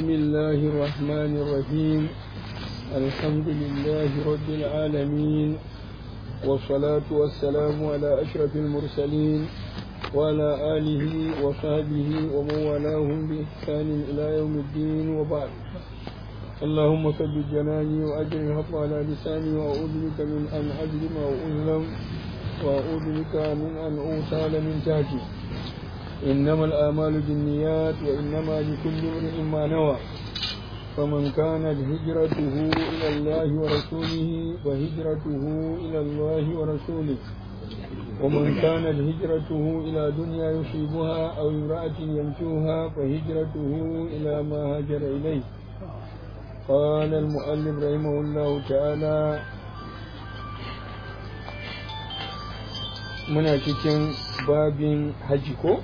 بسم الله الرحمن الرحيم الحمد لله رب العالمين والصلاة والسلام على أشرف المرسلين وعلى آله وصحبه ومن والاهم بإحسان إلى يوم الدين وبعد اللهم ثبت جناني وأجر الحق على لساني وأعوذ بك من أن أظلم أو أظلم وأعوذ بك من أن أوصال من تحتي إنما الآمال بالنيات وإنما لكل امرئ ما نوى فمن كانت هجرته إلى الله ورسوله وهجرته إلى الله ورسوله ومن كانت هجرته إلى دنيا يصيبها أو امرأة ينكوها فهجرته إلى ما هاجر إليه قال المؤلف رحمه الله تعالى muna cikin babin haji ko?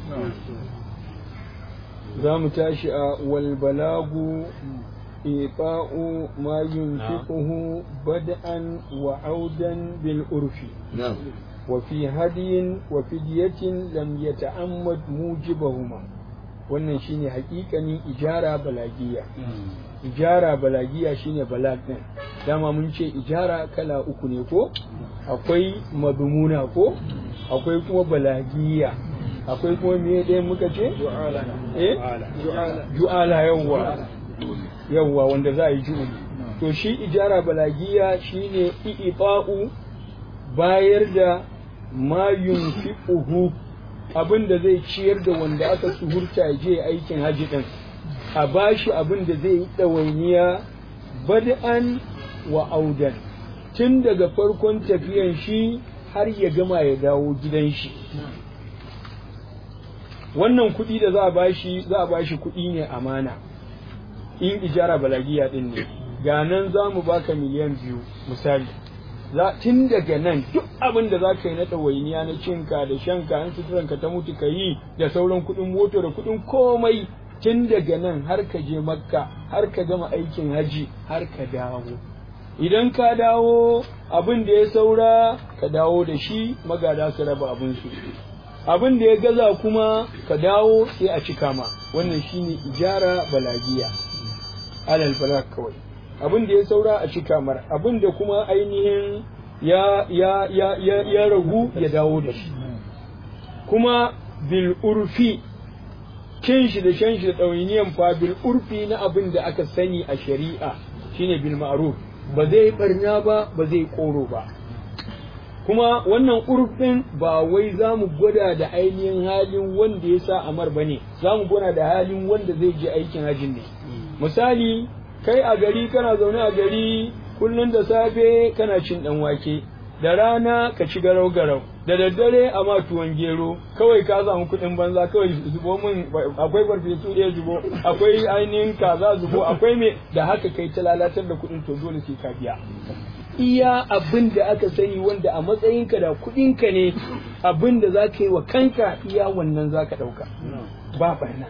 za mu tashi a walbalagu ifa'u ma yunfiquhu bad'an wa audan bil urfi wa fi hadiyin wa fidyatin lam yata'ammad mujibahuma wannan shine hakikanin ijara balagiya ijara balagiya shine balag din dama mun ce ijara kala uku ne ko akwai madumuna ko akwai kuma balagiya akwai kuma me ɗaya muka ce eh ju'ala yawwa yawwa wanda za a yi ju'uli to shi ijara balagiya shine i'ifa'u bayar da ma yunfiquhu abin da zai ciyar da wanda aka suhurta je aikin haji din a bashi abin da zai yi ɗawainiya bad'an wa audan tun daga farkon tafiyan shi har ya gama ya dawo gidan shi wannan kuɗi da za a bashi za a bashi kuɗi ne amana in ijara balagiya ɗin ne ga nan za mu baka miliyan biyu misali za tun daga nan duk abin da za ka yi na ɗawainiya na cinka da shanka an suturanka ta mutu ka yi da sauran kuɗin moto da kuɗin komai tun daga nan har ka je makka har ka gama aikin haji har ka dawo idan ka dawo abin da ya saura ka dawo da shi magada su raba abinsu abin da ya gaza kuma ka dawo sai a cika ma wannan shine ijara balagiya alal balak kawai abin da ya saura a cika mar abin da kuma ainihin ya ya ya ya, ya ragu ya dawo da shi kuma bil urfi cin shi da shan shi da ɗawainiyan fa bil urfi na abin da aka sani a shari'a shine bil ma'ruf ba zai barna ba ba zai koro ba kuma wannan urfin ba wai za mu gwada da ainihin halin wanda ya sa amar ba ne za mu gwada da halin wanda zai je aikin hajin ne misali kai a gari kana zaune a gari kullum da safe kana cin dan wake da rana ka ci garau garau da daddare a ma tuwon gero kawai ka samu kuɗin banza kawai zubo min akwai farfesu ɗaya zubo akwai ainihin kaza zubo akwai me da haka kai ta lalatar da kuɗin to dole sai ka biya iya abin da aka sani wanda a matsayinka da kuɗinka ne abin da za ka yi wa kanka iya wannan za ka ɗauka ba barna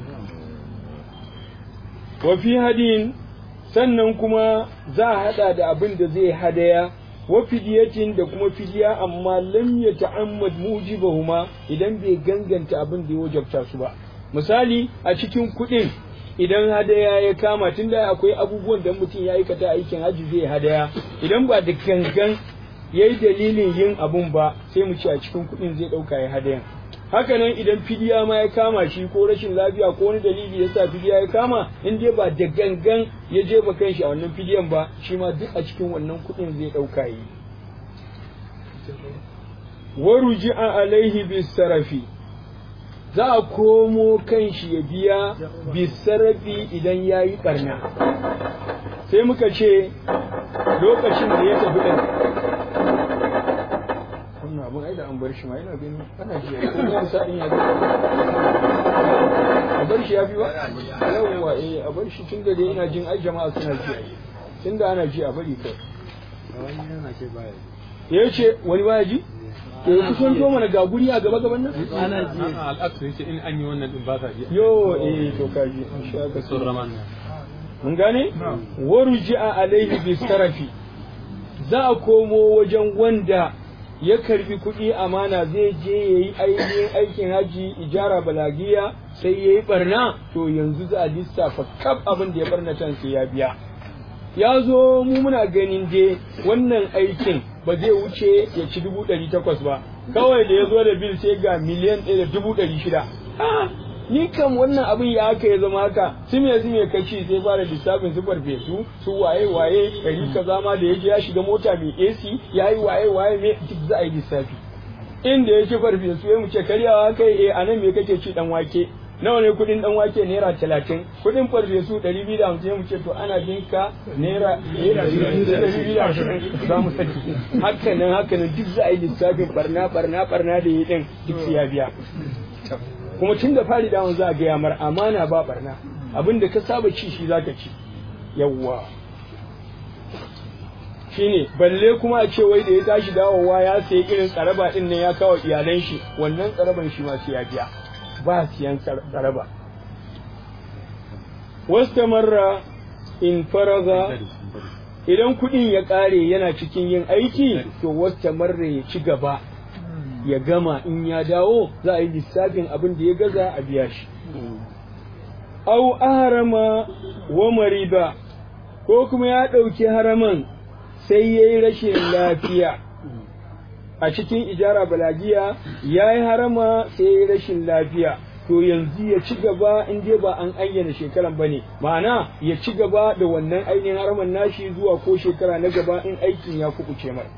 wa fi hadin sannan kuma za a haɗa da abin da zai hadaya wa fidiyatin da kuma fidiya amma lam ya ta'ammad mujibahuma idan bai ganganta abin da ya wajabta su ba misali a cikin kuɗin idan hadaya ya kama tunda akwai abubuwan da mutum ya aikata aikin haji zai hadaya idan ba da gangan ya yi dalilin yin abun ba sai mu ce a cikin kuɗin zai ɗauka ya hadayan hakanan idan fidiya ma ya kama shi ko rashin lafiya ko wani dalili ya sa fidiya ya kama in dai ba da gangan ya jefa kanshi a wannan fidiyan ba shi ma duk a cikin wannan kuɗin zai ɗauka yi waruji'a alaihi bisarafi za a komo kanshi ya biya bisarafi idan ya yi ɓarna sai muka ce lokacin da ya tafi ɗin wannan abin ai da an bar shi ma yana gani ana ji ko kuma sa'in ya a bar shi ya fi ba yawwa eh a bar shi tun da dai ina jin ai jama'a suna ji tun da ana ji a bari kai ya ce wani baya ji ke kusan to mana ga guri a gaba gaban nan ana ji al'aksu yace in an yi wannan din ba sa ji yo eh to ka ji insha Allah sun raman mun gane waruji'a alaihi bisarafi za a komo wajen wanda ya karbi kuɗi amana zai je ya yi ainihin aikin haji ijara balagiya sai ya yi barna to yanzu za a lissafa kaf abin da ya barna can sai ya biya ya zo mu muna ganin dai wannan aikin ba zai wuce ya ci dubu ɗari takwas ba kawai da ya zo da bil sai ga miliyan ɗaya da dubu ɗari shida ni kam wannan abin ya aka ya zama haka su me su me kaci sai fara lissafin su farfesu su waye waye ɗari kaza ma da ya je ya shiga mota mai AC ya yi waye waye me duk za a yi lissafi inda ya ci farfesu ya mu ce karyawa kai eh anan me kake ci dan wake nawa ne kudin dan wake naira talatin kudin farfesu ɗari biyu da hamsin mu ce to ana binka naira ɗari biyu da hamsin za mu saki haka nan haka nan duk za a yi lissafin barna barna barna da yi ɗin duk su ya biya kuma tun da fari dawon za a gaya mar amana ba barna abin da ka saba ci shi zaka ci yawwa shine balle kuma a ce wai da ya tashi dawowa ya sayi irin tsaraba din nan ya kawo iyalan shi wannan tsaraban shi ma sai ya biya ba siyan tsaraba wasta marra in faraga idan kuɗin ya ƙare yana cikin yin aiki to wasta marra ya ci gaba ya gama in ya dawo za a yi lissafin abin da ya gaza a biya shi au harama wa mariba ko kuma ya ɗauki haraman sai ya yi rashin lafiya a cikin ijara balagiya ya yi harama sai ya yi rashin lafiya to yanzu ya ci gaba in dai ba an ayyana shekaran ba ne ma'ana ya ci gaba da wannan ainihin haraman nashi zuwa ko shekara na gaba in aikin ya kuɓuce mai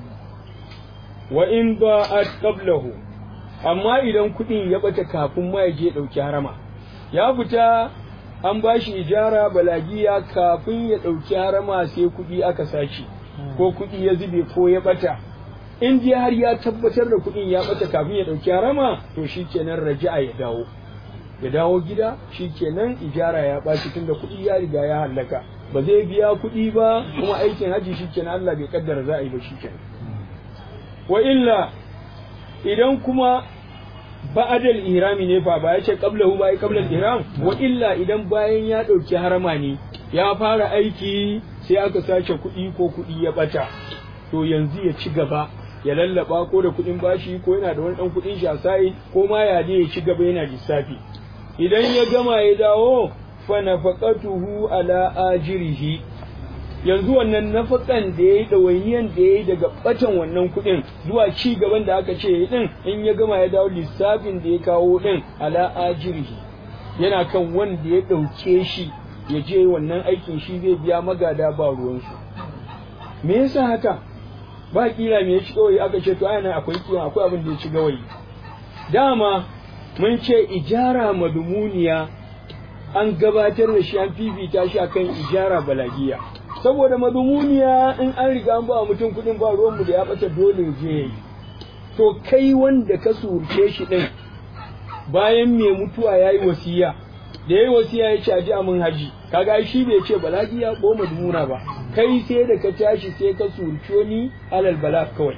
wa in ba'at qablahu amma idan kuɗin ya bata kafin ma ya je ɗauki harama ya fita an ba shi ijara balagiya kafin ya ɗauki harama sai kuɗi aka sace ko kuɗi ya zube ko ya bata in dai har ya tabbatar da kuɗin ya bata kafin ya ɗauki harama to shikenan raja'a ya dawo ya dawo gida shikenan ijara ya ɓaci tunda kuɗi ya riga ya hallaka ba zai biya kuɗi ba kuma aikin haji shikenan Allah bai kaddara za a yi ba shikenan wa illa idan kuma ba'adal ihrami ne fa ba ya ce qablahu ba ya qabla ihram wa illa idan bayan ya dauki harama ne ya fara aiki sai aka sace kuɗi ko kuɗi ya bata to yanzu ya ci gaba ya lallaba ko da kuɗin bashi ko yana da wani ɗan kuɗin shi a sai ko ma ya je ya ci gaba yana lissafi idan ya gama ya dawo fa nafaqatuhu ala ajrihi yanzu wannan nafakan da ya yi ɗawainiyan da ya yi daga ɓatan wannan kuɗin zuwa ci gaban da aka ce ya ɗin in ya gama ya dawo lissafin da ya kawo ɗin ala ajirihi yana kan wanda ya ɗauke shi ya je wannan aikin shi zai biya magada ba ruwansu me yasa haka ba kila me ya ci gawayi aka ce to ana akwai kima akwai abin da ya ci gawayi dama mun ce ijara madumuniya an gabatar da shi an fifita shi akan ijara balagiya saboda madumuniya in an riga an ba mutum kuɗin ba ruwanmu da ya ɓata dole je yi to kai wanda ka surce shi ɗin bayan mai mutuwa ya yi wasiya da ya yi wasiya ya caji a mun haji kaga shi bai ce balagiya ko madumuna ba kai sai da ka tashi sai ka surce ni alal bala kawai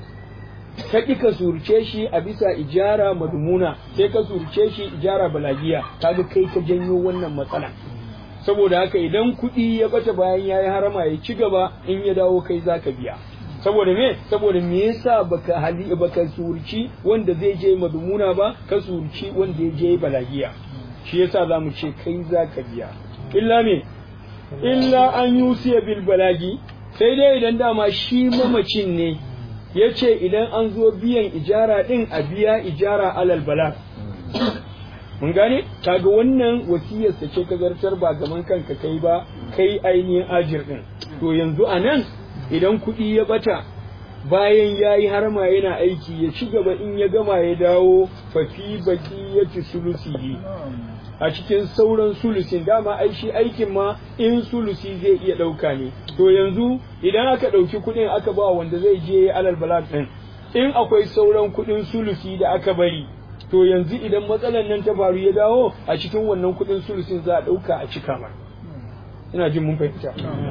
ka ƙi ka surce shi a bisa ijara madumuna sai ka surce shi ijara balagiya kaga kai ka janyo wannan matsala saboda haka idan kuɗi ya bata bayan ya yi harama ya ci gaba in ya dawo kai za ka biya saboda me saboda me yasa baka hali baka surci wanda zai je madumuna ba ka surci wanda ya je balagiya shi yasa za mu ce kai za ka biya illa me illa an yusiya bil balagi sai dai idan dama shi mamacin ne ya ce idan an zo biyan ijara din a biya ijara alal balag mun gane kaga wannan wasiyarsa ce ka zartar ba gaban kanka kai ba kai ainihin ajir din to yanzu a nan idan kuɗi ya bata bayan ya yi harma yana aiki ya ci gaba in ya gama ya dawo fafi baki ya ci sulusi a cikin sauran sulusin dama ai shi aikin ma in sulusi zai iya ɗauka ne to yanzu idan aka ɗauki kuɗin aka ba wanda zai je alal balad ɗin in akwai sauran kuɗin sulusi da aka bari to yanzu idan matsalar nan ta faru ya dawo a cikin wannan kuɗin sulusin za a ɗauka a cika ma ina jin mun fahimta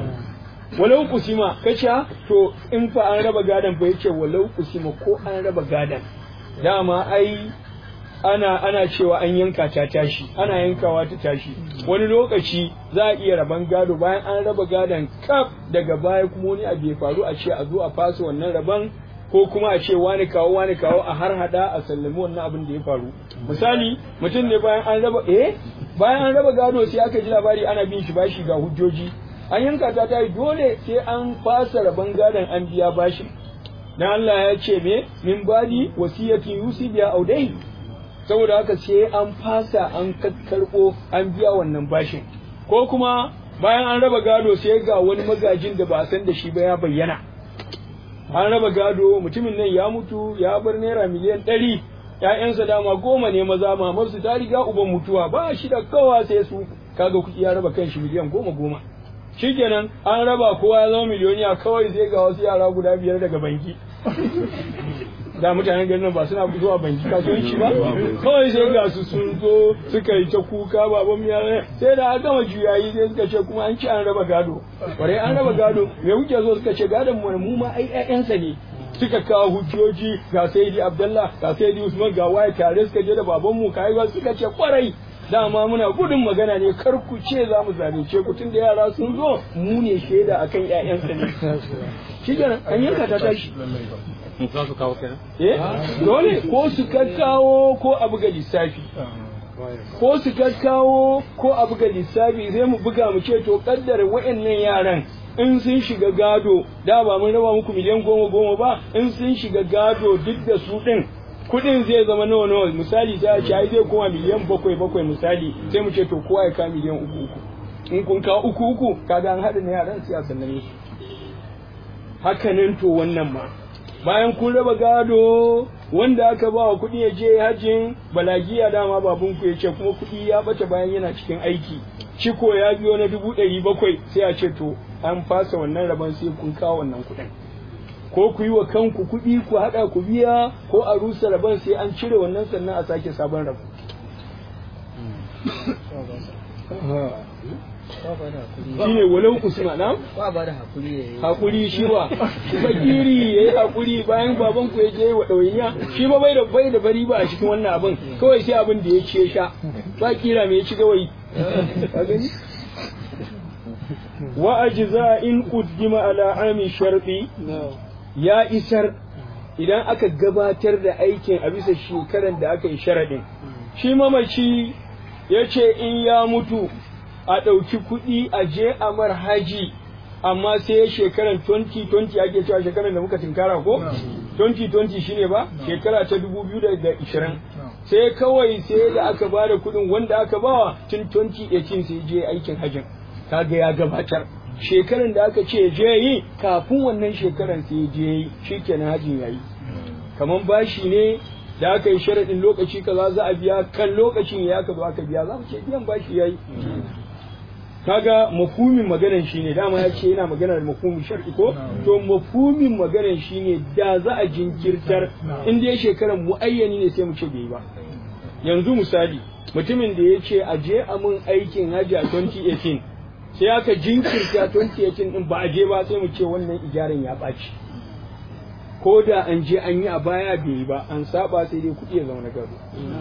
walau kusima kace to in fa an raba gadan fa yace walau kusima ko an raba gadan dama ai ana ana cewa an yanka ta tashi ana yankawa ta tashi wani lokaci za a iya raban gado bayan an raba gadon kaf daga baya kuma wani abu ya faru a ce a zo a fasa wannan raban ko kuma a ce wani kawo wani kawo a har hada a sallami wannan abin da ya faru misali mutum ne bayan an raba eh bayan an raba gado sai aka ji labari ana bin shi bashi ga hujjoji an yanka ta ta dole sai an fasa raban gadon an biya bashin dan Allah ya ce me min badi wasiyati yusi biya audai saboda haka sai an fasa an kakkarbo an biya wannan bashin ko kuma bayan an raba gado sai ga wani magajin da ba a san da shi ba ya bayyana an raba gado mutumin nan ya mutu ya bar naira miliyan ɗari ‘ya'yansa dama goma ne maza mamarsu ta riga uban mutuwa ba shi da kawa sai su kaga kuɗi ya raba kan shi miliyan goma goma shikenan an raba kowa ya zama miliyoniya kawai sai ga wasu yara guda biyar daga banki da mutanen garin ba suna zuwa banki kasuwanci ba kawai sai ga su sun zo suka yi ta kuka baban ya sai da aka gama juyayi sai suka ce kuma an ci an raba gado bare an raba gado me kuke zo suka ce gadon mu mu ma ai ƴaƴansa ne suka kawo hujjoji ga saidi abdullah ga saidi usman ga waye tare suka je da baban mu kai ba suka ce kwarai dama muna gudun magana ne kar ku ce za mu zalunce ku tun da yara sun zo mu ne shaida akan ƴaƴansa ne shi kenan an yanka ta tashi za su kawo kenan eh dole ko su kakkawo ko a buga lissafi ko su kakkawo ko a buga lissafi sai mu buga mu ce to kaddara wa'annan yaran in sun shiga gado da ba mun raba muku miliyan goma goma ba in sun shiga gado duk da su din kudin zai zama nawa nawa misali sai a ce ai zai koma miliyan bakwai bakwai misali sai mu ce to kowa ya ka miliyan uku uku in kun ka uku uku kaga an haɗa na yaran sai a sallame su hakanan to wannan ma bayan kun raba gado wanda aka ba wa kuɗi ya je hajjin balagiya dama babun ku ya ce kuma kuɗi ya bace bayan yana cikin aiki ciko ya biyo na dubu ɗari bakwai sai a ce to an fasa wannan rabon sai kun kawo wannan kuɗin ko ku yi wa kanku kuɗi ku haɗa ku biya ko a rusa rabon sai an cire wannan sannan a sake sabon rabo shi ne walau usman na ba ba da hakuri ya yi hakuri shi ba fakiri ya yi hakuri bayan baban ku ya je wa ɗawainiya shi ba bai da bai da bari ba a cikin wannan abin kawai sai abin da ya ce sha ba kira me ya ci gawayi ka gani wa ajza in qaddima ala ami sharti ya isar idan aka gabatar da aikin a bisa shekaran da aka yi sharadin shi mamaci ya ce in ya mutu a ɗauki kuɗi a je a mar haji amma sai shekaran 2020 ake cewa shekaran da muka tinkara ko 2020 shine ba shekara ta 2020 sai kawai sai da aka ba da kuɗin wanda aka bawa tun 2018 sai je aikin hajin kaga ya gabatar shekaran da aka ce je yi kafin wannan shekaran sai je yi shikenan hajin yayi kaman bashi ne da aka yi sharaɗin lokaci kaza za a biya kan lokacin ya ka zo aka biya za mu ce biyan bashi yayi kaga mafhumin maganan shine dama ya ce yana magana da mafhumin shar'i ko to mafhumin maganan shine da za a jinkirtar in dai shekaran muayyani ne sai mu ce bai ba yanzu misali mutumin da ya ce a je a mun aikin hajji a 2018 sai aka jinkirta 2018 din ba a je ba sai mu ce wannan ijaran ya ɓaci ko da an je an yi a baya bai yi ba an saba sai dai kuɗi ya zama na gado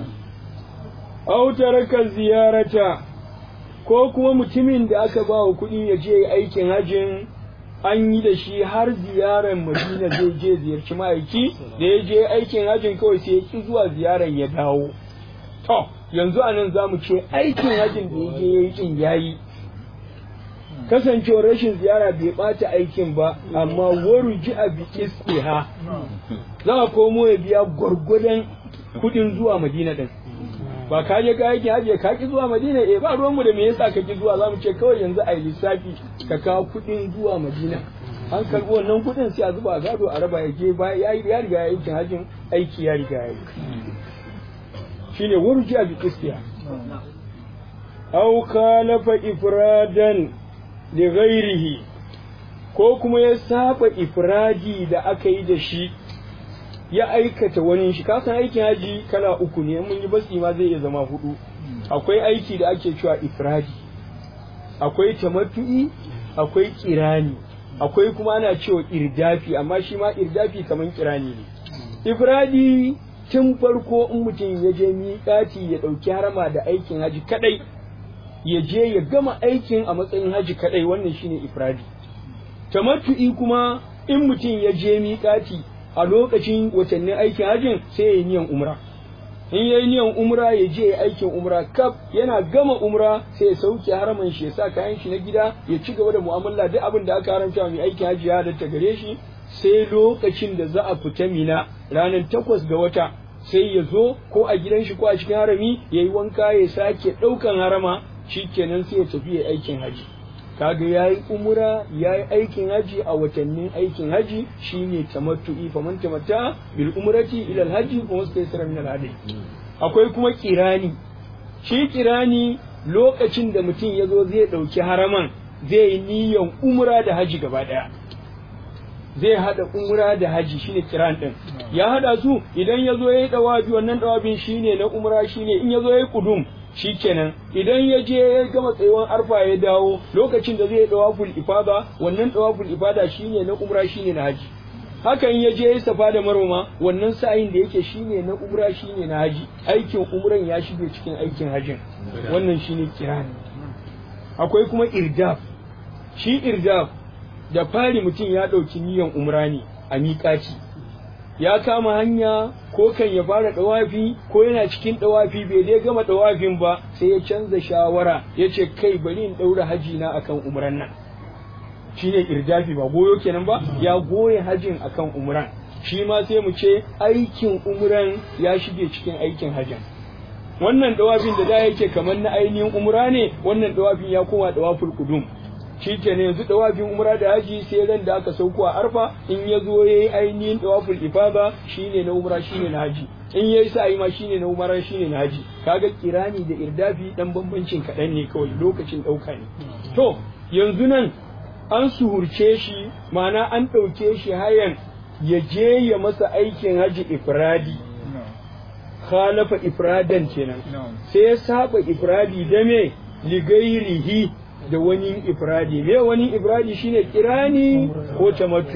autaraka ziyarata ko kuma mutumin da aka ba wa kuɗi ya je aikin hajjin an yi da shi har ziyarar madina zai je ziyarci ma'aiki da ya je aikin hajjin kawai sai ya ki zuwa ziyarar ya dawo to yanzu a nan za mu ce aikin hajjin da ya je ya yi kin yayi kasancewar rashin ziyara bai ɓata aikin ba amma waru ji a bi istiha za a komo ya biya gwargwadon kuɗin zuwa madina din ba ka je ka yake haje ka ki zuwa madina eh ba ruwanmu da me yasa ka ki zuwa zamu ce kawai yanzu a yi lissafi ka kawo kuɗin zuwa madina an karɓi wannan kuɗin sai a zuba a gado a raba ya je ba ya ya riga ya yi hajjin aiki ya riga ya yi shine wurji bi istiha aw khalafa ifradan li ghairihi ko kuma ya saba ifradi da aka yi da shi ya aikata wani shi kasan aikin haji kala uku ne mun yi basi ma zai iya zama hudu akwai aiki da ake cewa ifradi akwai tamattu'i akwai kirani akwai kuma ana cewa irdafi amma shi ma irdafi kaman kirani ne ifradi tun farko in mutum ya je miƙati ya ɗauki harama da aikin haji kadai ya je ya gama aikin a matsayin haji kadai wannan shine ifradi tamattu'i kuma in mutum ya je miƙati a lokacin watannin aikin hajjin sai ya yi niyan umra in yayi niyan umra ya je aikin umra kaf yana gama umra sai ya sauke haraman shi ya sa kayan shi na gida ya ci gaba da mu'amala duk abin da aka haramta mai aikin hajji ya halatta gare shi sai lokacin da za a fita mina ranar takwas ga wata sai ya zo ko a gidan shi ko a cikin harami ya yi wanka ya sake ɗaukan harama shikenan sai ya tafi ya aikin haji kaga ya yi umura ya yi aikin haji a watannin aikin haji shine tamattu'i faman tamatta bil umrati ila al haji wa mustaysira min al hadi akwai kuma kirani shi kirani lokacin da mutum ya zo zai ɗauki haraman zai yi niyan umra da haji gaba ɗaya zai hada umra da haji shine kiran din ya hada su idan ya zo yayi dawabi wannan dawabin shine na umra shine in ya zo yayi kudum shikenan idan ya je ya gama tsayuwan arfa ya dawo lokacin da zai yi dawaful ifada wannan dawaful ifada shine na umra shine na haji hakan ya je ya safa da maroma wannan sa'in da yake shine na umra shine na haji aikin umran ya shige cikin aikin hajin wannan shine kirani akwai kuma irdaf shi irdaf da fari mutum ya ɗauki niyan umra ne a miƙaci ya kama hanya ko kan ya fara ɗawafi ko yana cikin ɗawafi bai dai gama ɗawafin ba sai ya canza shawara ya ce kai bari in ɗaura haji na akan umran nan shi ne irdafi ba goyo kenan ba ya goye hajin akan umran shi ma sai mu ce aikin umran ya shige cikin aikin hajin wannan ɗawafin da da yake kamar na ainihin umra ne wannan ɗawafin ya koma ɗawaful kudum shi ke ne yanzu dawafin umra da haji sai ran da aka sauko a arfa in ya zo ya yi ainihin dawaful ifada shine na umra shine na haji in ya yi sa'i ma shine na umra shine na haji kaga kirani da irdafi dan bambancin kaɗan ne kawai lokacin ɗauka ne to yanzu nan an suhurce shi ma'ana an ɗauke shi hayan ya je ya masa aikin haji ifradi khalafa ifradan kenan sai ya saba ifradi da me ligairihi da wani ifradi me wani ifradi shine kirani ko tamattu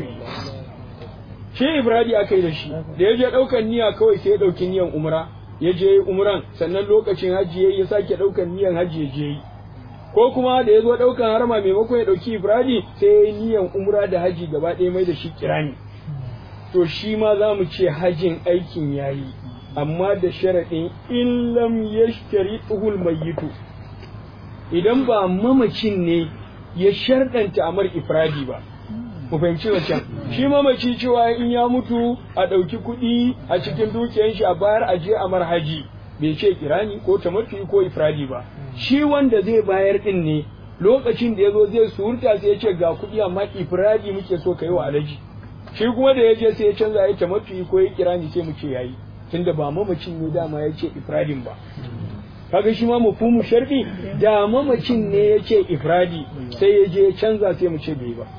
shi ifradi aka yi da shi da ya je daukan niyya kawai sai ya dauki niyan umra ya je umran sannan lokacin hajji ya sake daukan niyan hajji ya je ko kuma da ya zo daukan harma maimakon ya dauki ifradi sai ya yi niyan umra da hajji gaba ɗaya mai da shi kirani to shi ma za mu ce hajjin aikin yayi amma da sharaɗin in lam yashtari uhul mayyitu idan ba mamacin ne ya sharɗanta amar ifradi ba mu fahimci wancan shi mamaci cewa in ya mutu a ɗauki kuɗi a cikin dukiyar shi a bayar a je amar haji bai ce kirani ko tamattu ko ifradi ba shi wanda zai bayar din ne lokacin da ya zo zai surta sai ya ce ga kuɗi amma ifradi muke so ka yi wa alaji shi kuma da ya je sai ya canza ya tamattu ko ya kirani sai mu ce yayi tunda ba mamacin ne dama ya ce ifradin ba kaga shi ma mafhumu sharfi da mamacin ne ya ce ifradi sai ya je canza sai mu ce bai ba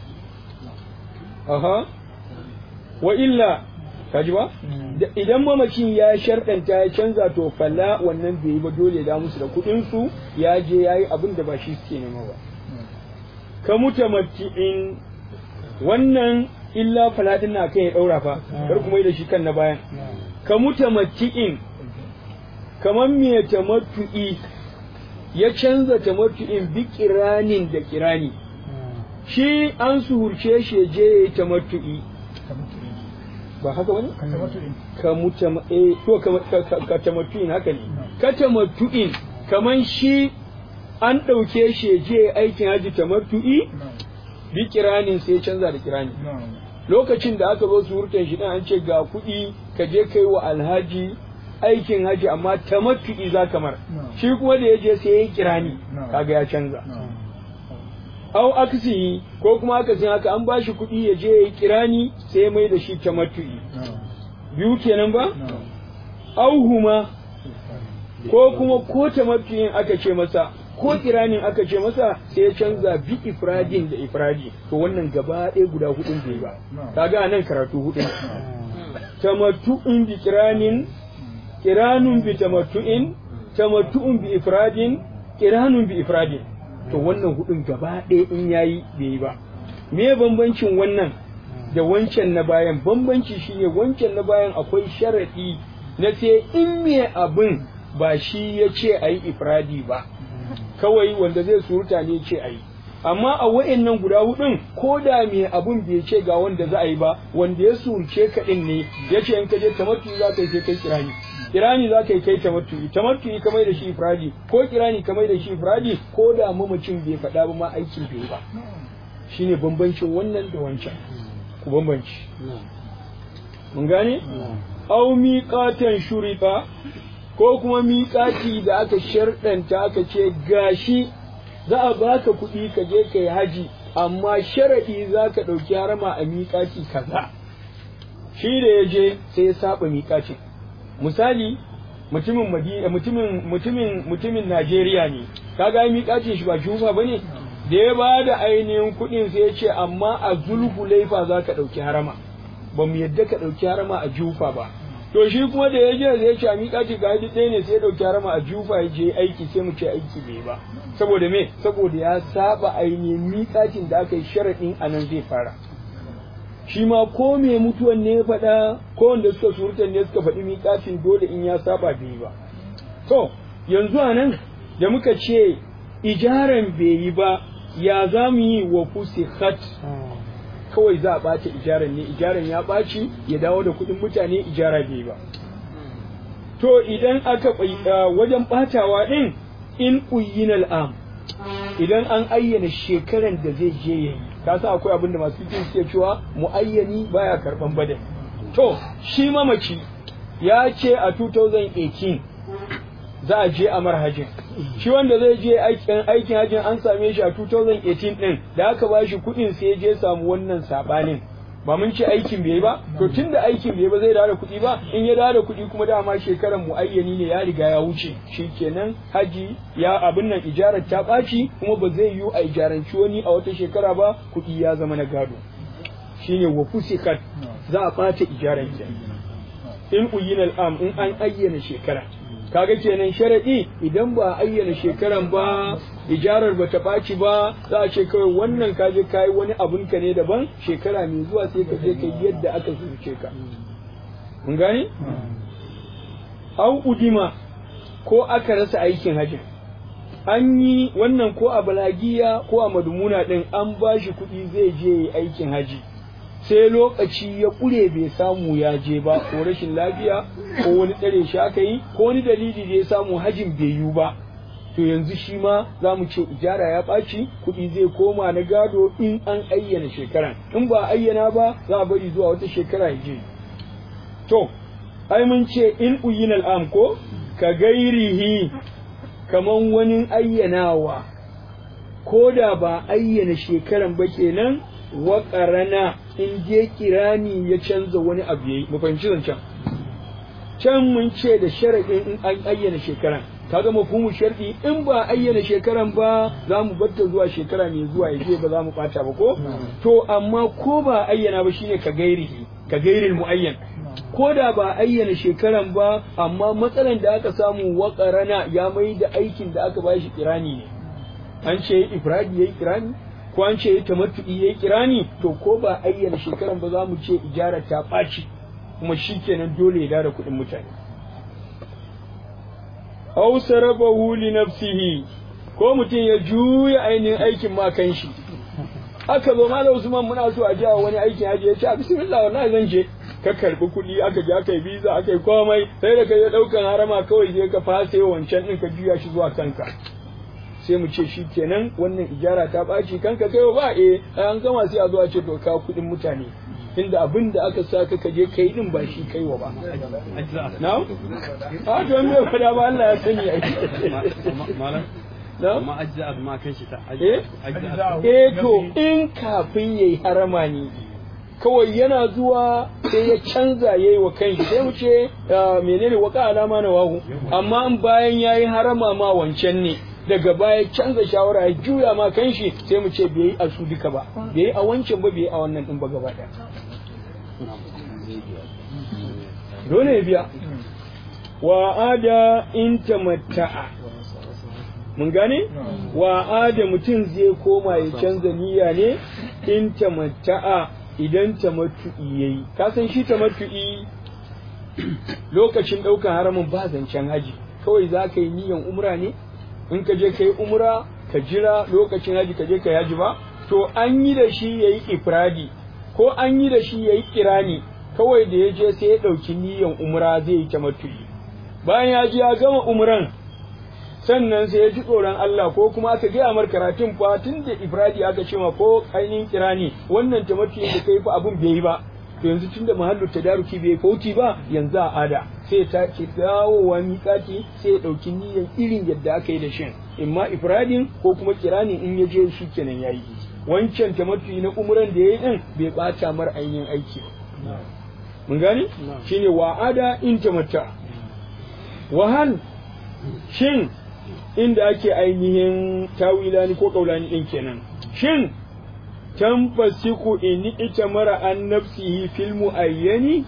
aha wa illa kaji ba idan mamacin ya sharɗanta ya canza to falla wannan bai yi ba dole da musu da kuɗin su ya je ya yi abin da ba shi suke nema ba ka mutamatti'in wannan illa faladin na kan ya ɗaura fa kar kuma yi da shi kan na bayan ka mutamatti'in kamar me tamattu'i ya canza tamattu'in bi kiranin da kirani shi an suhurce shi je ya yi tamattu'i ba haka wani? ka mutama eh to ka tamattu'in haka ne ka tamattu'in kamar shi an ɗauke shi je aikin haji tamattu'i bi kiranin sai ya canza da kirani lokacin da aka zo suhurtan shi dan an ce ga kuɗi ka je kai wa alhaji aikin haji amma tamattu'i za kamar shi kuma da ya je sai ya kirani kaga ya canza au aksi ko kuma aka san haka an bashi kuɗi ya je ya kirani sai ya mai da shi tamattu'i biyu kenan ba au huma ko kuma ko tamattu'in aka ce masa ko kiranin aka ce masa sai ya canza bi ifradin da ifradi to wannan gaba ɗaya guda hudun bai ba kaga nan karatu hudun tamattu'in bi kiranin kiranun bi tamattu'in tamattu'un bi ifradin kiranun bi ifradin to wannan hudun gaba ɗaya in yayi bai yi ba me bambancin wannan da wancan na bayan bambanci shine wancan na bayan akwai sharadi na sai in me abin ba shi ya ce a yi ifradi ba kawai wanda zai suruta ne ce a yi amma a wa'annan guda hudun ko da me abun bai ce ga wanda za a yi ba wanda ya surce ka din ne ya ce in ka je tamattu za ka yi sai kai kirani kirani za ka yi kai tamattu tamattu ka mai da shi ifradi ko kirani ka mai da shi ifradi ko da mamacin bai faɗa ba ma aikin bai ba shine bambancin wannan da wancan ku bambanci mun gane au miqatan shurita ko kuma miƙati da aka sharɗanta aka ce gashi za a baka kuɗi ka je ka yi haji amma sharaɗi za ka ɗauki harama a miƙaci kaza shi da ya je sai ya saba miƙacin misali mutumin madina mutumin mutumin mutumin Najeriya ne kaga miƙacin shi ba jufa bane da ya ba da ainihin kuɗin sai ya ce amma a zulhulaifa za ka ɗauki harama ba mu yadda ka ɗauki harama a jufa ba to shi kuma da ya je zai ce a miƙaci ga hadi ɗaya ne sai ya ɗauki harama a jufa ya je aiki sai mu ce aiki bai ba saboda me saboda ya saba ainihin miƙacin da aka yi sharaɗin a nan zai fara shi ma ko me mutuwan ne ya faɗa ko wanda suka surutan ne suka faɗi miƙacin dole in ya saba bai ba to yanzu a nan da muka ce ijaran bai yi ba ya za mu yi wa fusihat kawai za a ɓace ijaran ne ijaran ya ɓaci ya dawo da kuɗin mutane ijara bai ba to idan aka wajen ɓatawa ɗin in uyin al'am idan an ayyana shekaran da zai je ya yi ka sa akwai abin da masu fikin suke cewa muayyani baya karɓan badal to shi mamaci ya ce a 2018 za a je a marhajin shi wanda zai je aikin aikin hajjin an same shi a 2018 din da aka ba shi kuɗin sai je samu wannan sabanin ba mun ce aikin bai ba to tunda aikin bai ba zai dawo da kuɗi ba in ya dawo da kuɗi kuma dama shekaran muayyani ne ya riga ya wuce shikenan haji ya abin nan ijarar ta ɓaci kuma ba zai yiwu a ijaranci wani a wata shekara ba kuɗi ya zama na gado shine wa fusikat za a ɓata ijaran in uyina al'am in an ayyana shekara kaga kenan sharadi idan ba a ayyana shekaran ba ijarar ba ta ɓaci ba za a ce kawai wannan ka je kayi wani abun ka ne daban shekara mai zuwa sai ka je ka yadda aka zuce ka mun gane au udima ko aka rasa aikin hajji an yi wannan ko a balagiya ko a madumuna din an ba shi kuɗi zai je aikin haji sai lokaci ya ƙure bai samu ya je ba ko rashin lafiya ko wani tsare shi aka yi ko wani dalili da ya samu hajin bai yiwu ba to yanzu shi ma za mu ce ijara ya ɓaci kuɗi zai koma na gado in an ayyana shekaran in ba ayyana ba za a bari zuwa wata shekara ya je to ai mun ce in uyin al'am ko ka gairihi kaman wani ayyanawa ko da ba ayyana shekaran ba kenan wa ƙarana in je kirani ya canza wani abu yayi mu fahimci zancen can mun ce da sharaɗin in an ayyana shekaran kaga mafhumu sharɗi in ba ayyana shekaran ba za mu batta zuwa shekara mai zuwa ya je ba za mu ɓata ba ko to amma ko ba ayyana ba shine ka gairihi ka gairil muayyan ko da ba ayyana shekaran ba amma matsalan da aka samu waƙarana ya mai da aikin da aka bashi kirani ne an ce ifradi yayi kirani ko an ce tamattu'i yayi kirani to ko ba ayyana shekaran ba za mu ce ijara ta ɓaci kuma shikenan dole ya dara kuɗin mutane aw sarabahu li nafsihi ko mutum ya juya ainihin aikin ma kan shi aka zo malam Usman muna so a jawo wani aikin haji ya ce a bismillah wallahi zan je ka karbi kuɗi aka je aka yi visa aka yi komai sai da ka je ɗaukan harama kawai je ka fase wancan ɗin ka juya shi zuwa kanka sai mu ce shi kenan wannan ijara ta ɓaci kanka kai ba eh an gama sai a zo a ce to ka kuɗin mutane inda abin da aka sa ka je kai din ba shi kaiwa ba na a to me fada ba Allah ya sani ai malam na amma ajza ma kan shi ta eh eh to in kafin yayi harama ne kawai yana zuwa sai ya canza yayi wa kanshi sai mu ce menene waka alama na wahu amma in bayan yayi harama ma wancan ne daga baya canza shawara ya juya ma kanshi sai mu ce bai yi a su duka ba bai yi a wancan ba bai yi a wannan din ba gaba daya dole ya biya wa ada in tamatta'a mun gane wa ada mutum zai koma ya canza niyya ne in tamatta'a idan tamattu'i yayi ka san shi tamattu'i lokacin ɗaukar haramin ba zancen haji kawai za ka yi niyyan umra ne in ka je ka yi umra ka jira lokacin haji ka je ka yaji ba to an yi da shi yayi ifradi ko an yi da shi yayi kirani kawai da ya je sai ya ɗauki niyan umra zai yi tamattu'i bayan ya ji ya gama umran sannan sai ya ji tsoron Allah ko kuma aka gaya mar karatun fa tun da ifradi aka ce ma ko ainihin kirani wannan tamattu'i da kai fa abun bai yi ba to yanzu tunda mahallu tadaruki bai fauti ba yanzu a ada sai ta ce dawowa miƙati sai ya ɗauki niyyar irin yadda aka yi da shin imma ifradin ko kuma kirani in ya je shi kenan yayi wancan tamattu'i na umran da yayi din bai bata mar ainihin aiki ba mun gani shine wa'ada in tamatta wahal shin inda ake ainihin tawilani ko kaulani din kenan shin tanfasiku in ita mara an nafsihi fil muayyani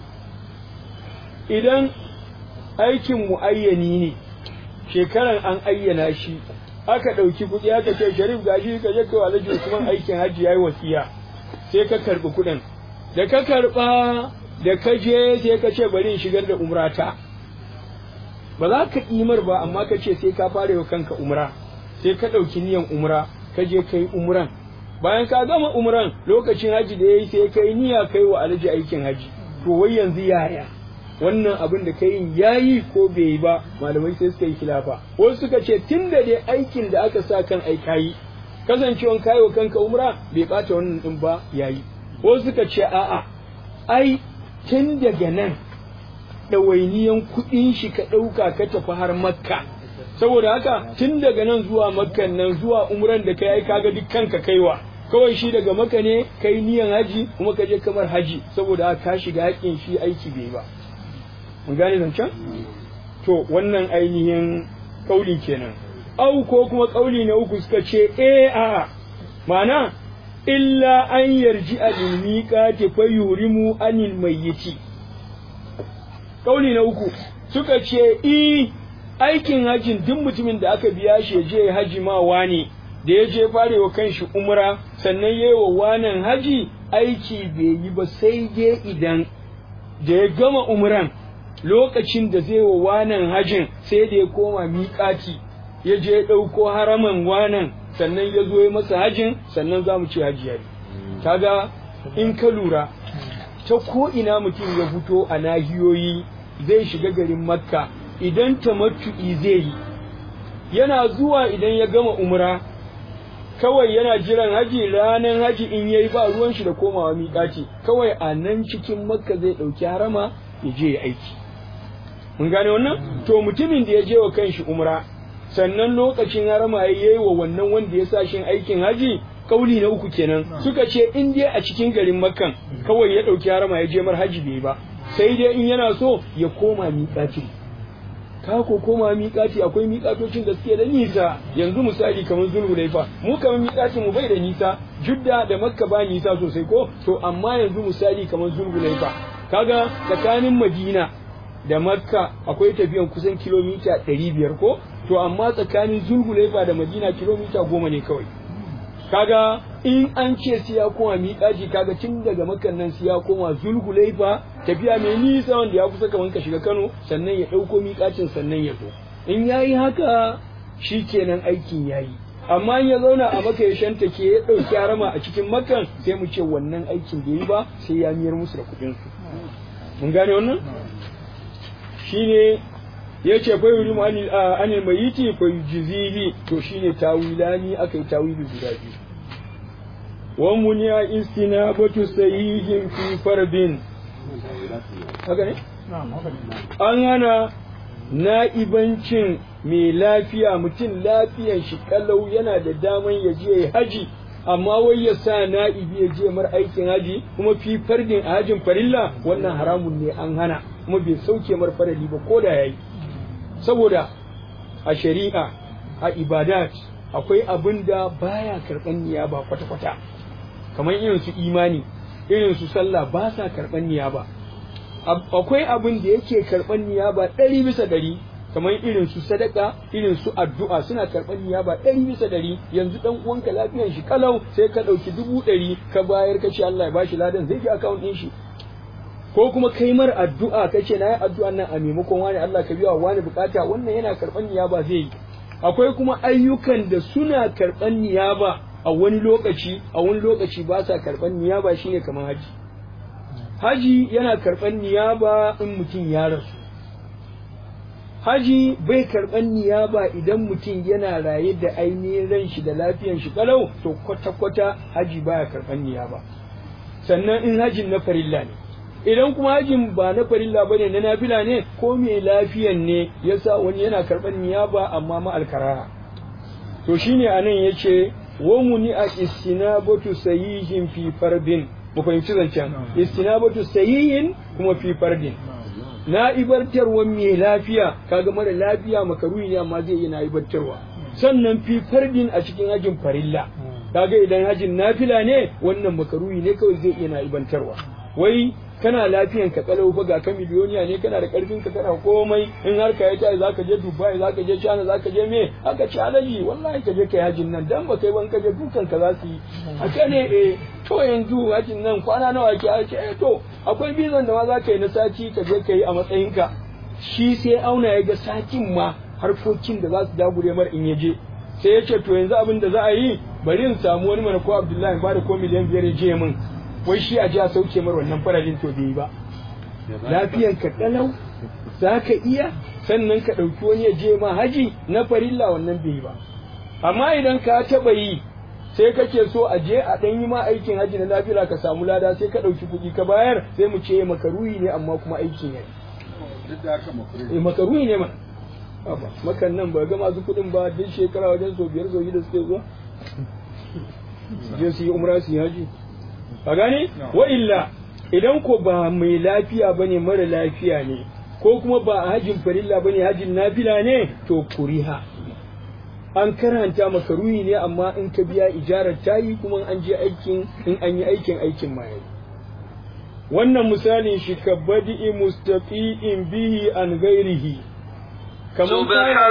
idan aikin muayyani ne shekaran an ayyana shi aka ɗauki kuɗi aka ce sharif gashi ka je kai alhaji usman aikin hajji yayi wasiya sai ka karɓi kuɗin da ka karɓa da ka je sai ka ce bari in shigar da umrata ba za ka imar ba amma ka ce sai ka fara wa kanka umra sai ka ɗauki niyan umra ka je kai umran bayan ka gama umran lokacin haji da yayi sai kai niyya kai wa alhaji aikin haji to wai yanzu yaya wannan abin da kai yayi ko bai yi ba malamai sai suka yi khilafa wasu suka ce tunda dai aikin da aka sa kan aikayi kasancewan kai wa kanka umra bai bata wannan din ba yayi wasu suka ce a'a ai tun daga nan ɗawainiyan kuɗin shi ka ɗauka ka tafi har makka saboda haka tun daga nan zuwa makkan nan zuwa umran da kai kaga duk kanka kaiwa kawai shi daga maka ne kai niyan haji kuma ka je kamar haji saboda haka ka shiga haƙin shi aiki bai ba mun gane zancen to wannan ainihin kauli kenan au ko kuma kauli na uku suka ce eh a ma'ana illa an yarji a miƙati fa yurimu anil mayyiti kauli na uku suka ce i aikin hajjin duk mutumin da aka biya shi ya je haji ma wani da ya je farewa kanshi umra sannan yayi wa wanan haji aiki bai yi ba sai dai idan da ya gama umran lokacin da zai wa wanan hajin sai da ya koma miƙati ya je ya ɗauko haraman wanan sannan ya zo ya masa hajin sannan za mu ce haji yayi kaga in ka lura ta ko ina mutum ya fito a nahiyoyi zai shiga garin makka idan tamattu'i zai yi yana zuwa idan ya gama umra kawai yana jiran haji ranar haji in yayi ba ruwan shi da komawa miƙaci kawai a nan cikin makka zai ɗauki harama ya je ya aiki mun gane wannan to mutumin da ya je wa kanshi umra sannan lokacin harama ya yi wa wannan wanda ya sa shin aikin haji kauli na uku kenan suka ce in dai a cikin garin makkan kawai ya ɗauki harama ya je mar haji bai ba sai dai in yana so ya koma miƙaci ka ko koma miƙaci akwai miƙatocin da suke da nisa yanzu misali kamar zulhulaifa mu kamar miƙacin mu bai da nisa judda da makka ba nisa sosai ko to amma yanzu misali kamar zulhulaifa kaga tsakanin madina da makka akwai tafiyan kusan kilomita ɗari biyar ko to amma tsakanin zulhulaifa da madina kilomita goma ne kawai kaga in an ce sai ya koma miƙaci kaga tun daga makan nan sai ya koma zulhulaifa tafiya mai nisa wanda ya kusa kaman ka shiga Kano sannan ya ɗauko miƙacin sannan ya zo in yayi haka shikenan aikin yayi amma in ya zauna a maka ya shanta ke ya ɗauki harama a cikin makan sai mu ce wannan aikin bai yi ba sai ya miyar musu da kuɗin su mun gane wannan shine ya ce fa yuri mu anil mayiti fa yujzihi to shine tawilani akai tawili guda biyu wa muniya istinabatu sahihin fi farbin haka ne an hana na'ibancin mai lafiya mutum lafiyan shi kalau yana da daman ya je haji amma wai ya sa na'ibi ya je mar aikin haji kuma fi fardin a hajin farilla wannan haramun ne an hana kuma bai sauke mar farali ba ko da yayi saboda a shari'a a ibadat akwai abin da baya karɓan niyaba kwata-kwata kamar irin su imani irin su sallah ba sa karɓan niyaba akwai abin da yake karɓan niyaba ɗari bisa ɗari kamar irin su sadaka irin su addu'a suna karɓan niyaba ɗari bisa ɗari yanzu ɗan uwanka lafiyan shi kalau sai ka ɗauki dubu ɗari ka bayar ka ce Allah ya bashi ladan zai ji akawun ɗin shi ko kuma kai mar addu'a kace na yi addu'an nan a maimakon wani Allah ka biya wani bukata wannan yana karɓan niyaba zai yi akwai kuma ayyukan da suna karɓan niyaba a wani lokaci a wani lokaci ba sa karɓan niyaba shine kamar haji haji yana karɓan niyaba in mutum ya rasu haji bai karɓan niyaba idan mutum yana raye da ainihin ran shi da lafiyan shi kalau to kwata-kwata haji baya karɓan niyaba sannan in hajin na farilla ne idan kuma hajin ba na farilla bane na nafila ne ko mai lafiyan ne yasa wani yana karɓan niyaba amma ma alkaraha to shine anan yace wa muni a istinabatu sayihin fi fardin mu fahimci zancen istinabatu sayihin kuma fi fardin na ibartarwa mai lafiya kaga mara lafiya makaruhi ne amma zai iya na ibartarwa sannan fi fardin a cikin hajin farilla kaga idan hajin nafila ne wannan makaruhi ne kawai zai iya na ibantarwa wai kana lafiyan ka kalau fa ga ka miliyoniya ne kana da karfin ka kana komai in har ka yi zaka je Dubai zaka je China zaka je me aka ci alaji wallahi ka je kai hajin nan dan ba kai ban ka je dukan ka za su yi haka ne eh to yanzu hajin nan kwana nawa ke ake eh to akwai bizan da ma zaka yi na sati ka je ka yi a matsayin ka shi sai auna ya ga satin ma harkokin da za su dagure mar in ya je sai ya ce to yanzu abin da za a yi bari in samu wani mana ko Abdullahi ba da ko miliyan biyar ya je min wai shi a ji a sauke mar wannan farajin to bai yi ba lafiyan ka kalau za ka iya sannan ka ɗauki wani ya je ma haji na farilla wannan bai yi ba amma idan ka taɓa yi sai kake so a je a ɗan yi ma aikin haji na lafiya ka samu lada sai ka ɗauki kuɗi ka bayar sai mu ce makaruhi ne amma kuma aikin ya yi makaruhi ne ma makan nan ba ga masu kuɗin ba duk shekara wajen so biyar so da suke zuwa je su yi umra su yi haji a gane wa illa idan ko ba mai lafiya bane mara lafiya ne ko kuma ba hajin farilla bane hajin nafila ne to kuriha an karanta maka ruhi ne amma in ka biya ijarar tayi kuma an je aikin in an yi aikin aikin ma yayi wannan misalin shi ka badi'i mustaqi'in bihi an ghairihi kamar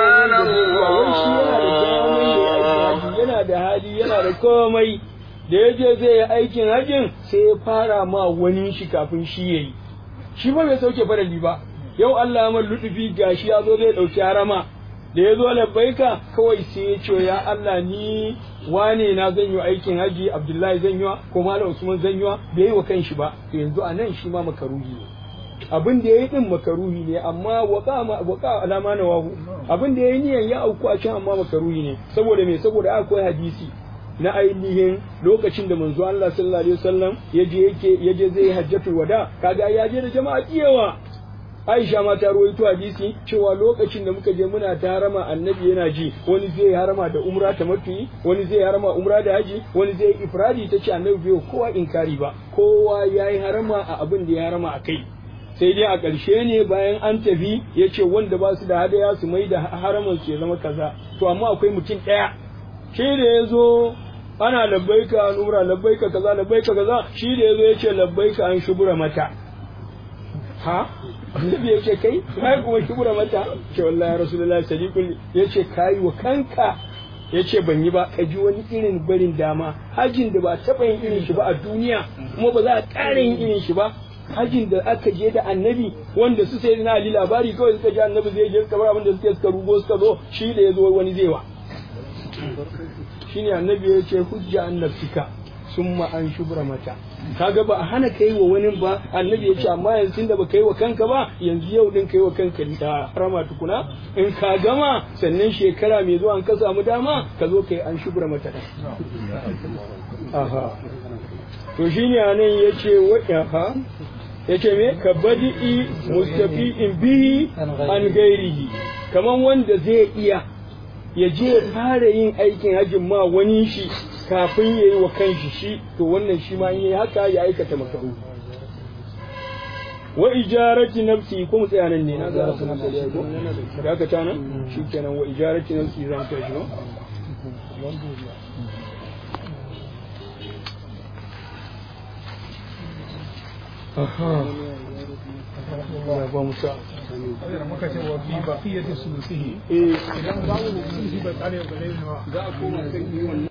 yana da hali yana da komai da ya je zai yi aikin hajjin sai ya fara ma wani shi kafin shi ya yi shi ba bai sauke farali ba yau Allah ya lutufi gashi ya zo zai ɗauki harama da ya zo labbaika kawai sai ya ce ya Allah ni wane na zan yi aikin haji Abdullahi zan yi ko Malam Usman zan yi bai yi wa kanshi ba to yanzu a nan shi ma makaruhi ne abin da ya yi din makaruhi ne amma waka waka alama na wahu abin da ya yi niyan ya auku a can amma makaruhi ne saboda me saboda akwai hadisi na ainihin lokacin da manzo Allah sallallahu alaihi wasallam yaje yake yaje zai hajjatul wada kaga ya je da jama'a kiyawa Aisha ma ta rawaito hadisi cewa lokacin da muka je muna ta harama annabi yana ji wani zai harama da umra ta matuyi wani zai harama umra da haji wani zai ifradi ta ce annabi bai kowa inkari ba kowa yayi harama a abin da ya harama a kai sai dai a ƙarshe ne bayan an tafi ya ce wanda ba su da hadaya su mai da haraman su ya zama kaza to amma akwai mutum ɗaya shi da ya zo ana labbaika an umra labbaika kaza labbaika kaza shi da yazo yace labbaika an shubura mata ha annabi yace kai kai kuma shubura mata ce wallahi rasulullahi sadiqul yace kai wa kanka yace ban yi ba ka ji wani irin barin dama hajin da ba taba yin irin shi ba a duniya kuma ba za a ƙara yin irin shi ba hajin da aka je da annabi wanda su sai na ali labari kawai suka ji annabi zai je suka bar abin da suke suka rugo suka zo shi da ya zo wani zai wa shine annabi ya ce hujja an nafsika summa an shubra mata kaga ba a hana kai wa wani ba annabi ya ce amma yanzu tunda ba kai wa kanka ba yanzu yau din kai wa kanka da harama tukuna in ka gama sannan shekara mai zuwa an ka samu dama ka zo kai an shubra mata aha to shine anan yace wa aha yace me ka badi'i mustafi'in bihi an gairihi kaman wanda zai iya ya je ya fara yin aikin hajjin ma wani shi kafin ya yi wa kanshi shi to wannan shi ma in yi haka ya aikata makaru wa ijarati nafsi ko mu tsaya nan ne na ga su na sai ko da ka tana shi kenan wa ijarati nafsi zan kai shi no aha ba mu sa muka ce wa fi baqiyati sulusihi eh idan babu sulusi ba tsare bare ne ba za a koma kan yi wannan